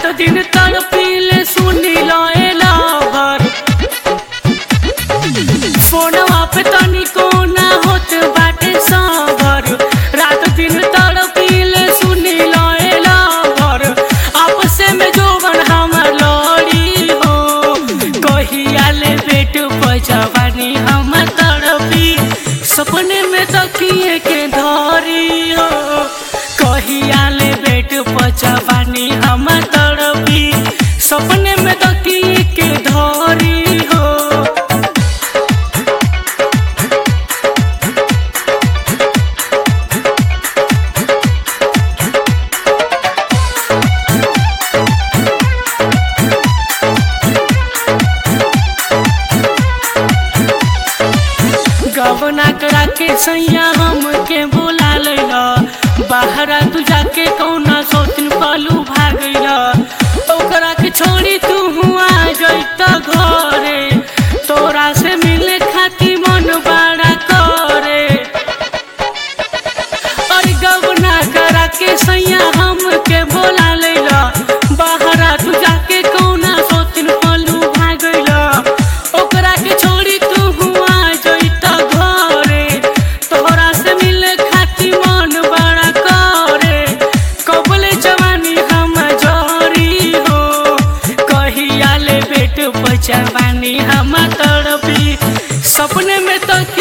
दिन तड़पीले सुनी लएला भर फोनवा पे तनिको ना होत बाटे सबर रात दिन तड़पीले सुनी लएला भर आपसे में जोवन हमर लड़ी हो कहिया ले बेट बजवानी हम तड़पी सपने में तकिए के धरी हो कहिया ले बेट बजवानी हम तड़पी सपने में तकिए के धरी हो गवना करा के सैया हम के बोला लैला बाहरा तू जाके कौना सोतिन पालू भागैला ओकरा के छोड़ी तू हुआ जैत घरे तोरा से मिले खाती मन बड़ा करे और गवना करा के सैया हम के बोला लैला बाहरा तू जाके कौना सोतिन पालू भागैला ओकरा के छोड़ी तू हुआ जैत घरे तोहरा से मिले खाती मन बड़ा करे कबले जवानी हम जरी हो कहिया ले बेट बचवानी हम तड़पी सपने में तो